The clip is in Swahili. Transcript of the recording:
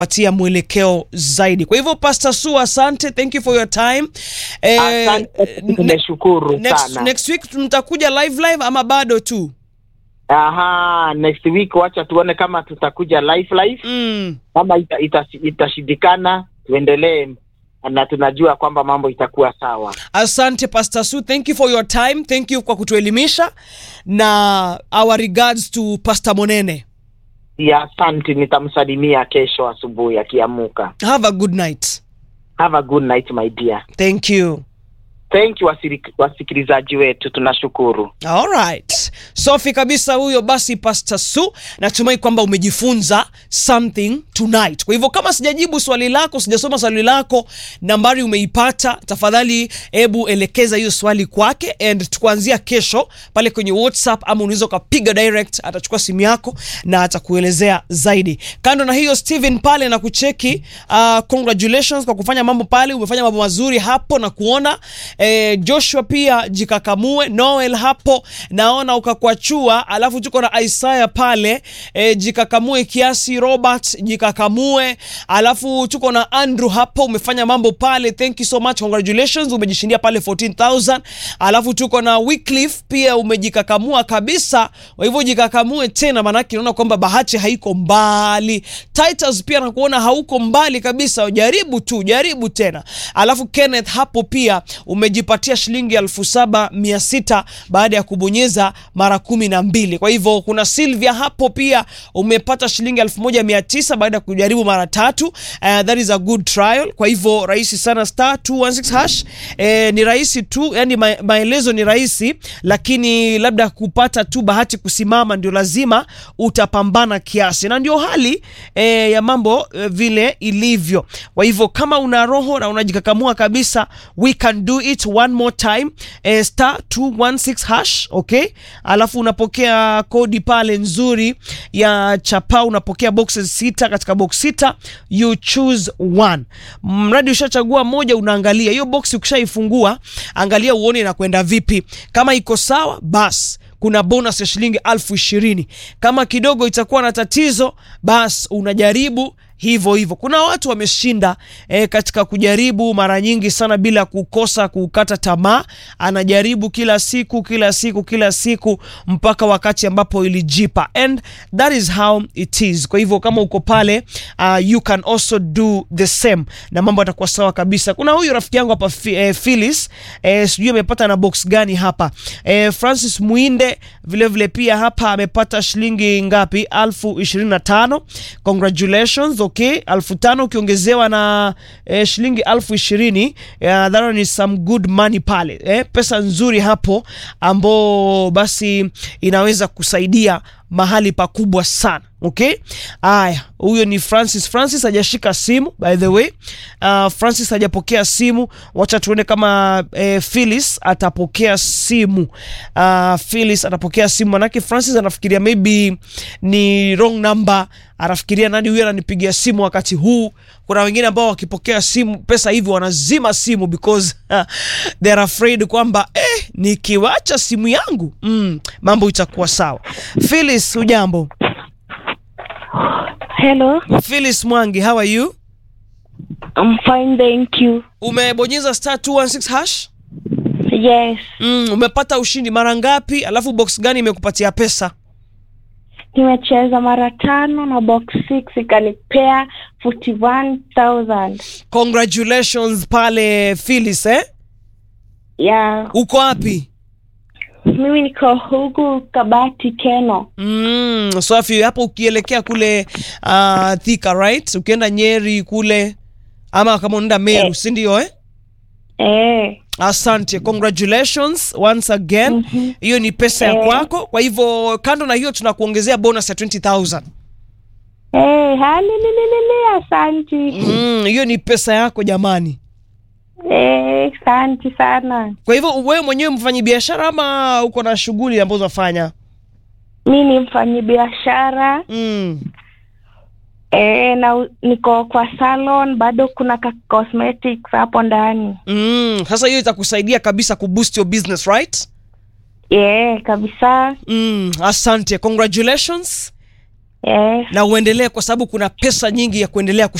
patia mwelekeo zaidi. Kwa hivyo Pastor Su, asante, thank you for your time. Eh, Asante, tumeshukuru next, sana. next week mtakuja live live ama bado tu? Aha, next week wacha tuone kama tutakuja live live Mm. kama ita, ita, itashindikana tuendelee na tunajua kwamba mambo itakuwa sawa. Asante Pastor Su, thank you for your time, thank you kwa kutuelimisha na our regards to Pastor Monene. Ya, asante, nitamsalimia kesho asubuhi akiamuka. Have a good night. Have a good night my dear. Thank you. Thank you wasiri- wasikilizaji wetu, tunashukuru. Alright. Safi kabisa huyo basi Pastor Su, natumai kwamba umejifunza something tonight. Kwa hivyo kama sijajibu swali lako, sijasoma swali lako, nambari umeipata, tafadhali hebu elekeza hiyo swali kwake and tukuanzia kesho pale kwenye WhatsApp ama unaweza ukapiga direct, atachukua simu yako na atakuelezea zaidi. Kando na hiyo Steven pale na kucheki, uh, congratulations kwa kufanya mambo pale, umefanya mambo mazuri hapo na kuona eh, Joshua pia jikakamue, Noel hapo naona ukakwachua, alafu tuko na Isaiah pale eh, jikakamue kiasi, Robert jikakamue, alafu tuko na Andrew hapo, umefanya mambo pale, thank you so much, congratulations, umejishindia pale 14000 alafu tuko na Wycliffe pia umejikakamua kabisa, kwa hivyo jikakamue tena, maanake naona kwamba bahati haiko mbali. Titus pia nakuona hauko mbali kabisa, jaribu tu, jaribu tena. Alafu Kenneth hapo pia umejipatia shilingi elfu saba mia sita baada ya kubonyeza mara kumi na mbili. Kwa hivyo kuna Sylvia hapo pia umepata shilingi elfu moja mia tisa baada ya kujaribu mara tatu. Uh, that is a good trial. Kwa hivyo rahisi sana star 216 hash. Eh, ni rahisi tu, yani ma maelezo ni rahisi, lakini labda kupata tu bahati kusimama ndio lazima utapambana kiasi, na ndio hali eh, ya mambo eh, vile ilivyo. Kwa hivyo kama una roho na unajikakamua kabisa, we can do it one more time eh, star 216 hash okay, alafu unapokea kodi pale nzuri ya chapa, unapokea boxes sita. Katika box sita you choose one, mradi ushachagua moja, unaangalia hiyo box. Ukishaifungua angalia uone inakwenda vipi, kama iko sawa basi kuna bonus ya shilingi elfu ishirini. Kama kidogo itakuwa na tatizo, basi unajaribu hivyo hivyo. Kuna watu wameshinda eh, katika kujaribu mara nyingi sana bila kukosa kukata tamaa. Anajaribu kila siku kila siku kila siku mpaka wakati ambapo ilijipa, and that is how it is. Kwa hivyo kama uko pale uh, you can also do the same na mambo yatakuwa sawa kabisa. Kuna huyu rafiki yangu hapa eh, Phyllis eh, sijui amepata na box gani hapa eh, Francis Muinde vile vile pia hapa amepata shilingi ngapi? elfu ishirini na tano. Congratulations. Okay, elfu tano ukiongezewa na eh, shilingi elfu ishirini yeah, that one is some good money pale eh, pesa nzuri hapo ambao basi inaweza kusaidia mahali pakubwa sana. Okay, haya, huyo ni Francis. Francis hajashika simu by the way. Uh, Francis hajapokea simu, wacha tuone kama eh, Phyllis atapokea simu. Uh, Phyllis atapokea simu, manake Francis anafikiria maybe ni wrong number, anafikiria nani huyo ananipigia simu wakati huu. Kuna wengine ambao wakipokea simu pesa hivi wanazima simu because uh, they are afraid kwamba eh, nikiwacha simu yangu mm, mambo itakuwa sawa. Phyllis, hujambo? Hello, Phyllis Mwangi, how are you? I'm fine, thank you. Umebonyeza star 216 hash? Yes, Mm, umepata ushindi mara ngapi? Alafu box gani imekupatia pesa? nimecheza mara tano na box 6 ikanipea 41000 Congratulations pale Phyllis, eh? ya Uko wapi? mimi niko huku Kabati Keno. Mm, safi. Hapo ukielekea kule uh, Thika, right? Ukienda Nyeri kule ama kama unaenda Meru, Eh. si ndio eh? Eh, Asante, congratulations once again. Mhm. Hiyo ni pesa ya Eh. kwako. Kwa hivyo kando na hiyo tunakuongezea bonus ya 20000. eh, halililili, asanti. Mm, hiyo ni pesa yako jamani. Eh, asanti sana. Kwa hivyo wewe mwenyewe mfanyi biashara ama uko na shughuli ambazo unafanya? Mi ni mfanyabiashara Mm. eh, na u- niko kwa salon, bado kuna ka cosmetics hapo ndani. Mm. Sasa hiyo itakusaidia kabisa kuboost your business, right? Eh, kabisa. Mm. Asante. Congratulations. Yes. na uendelee kwa sababu kuna pesa nyingi ya kuendelea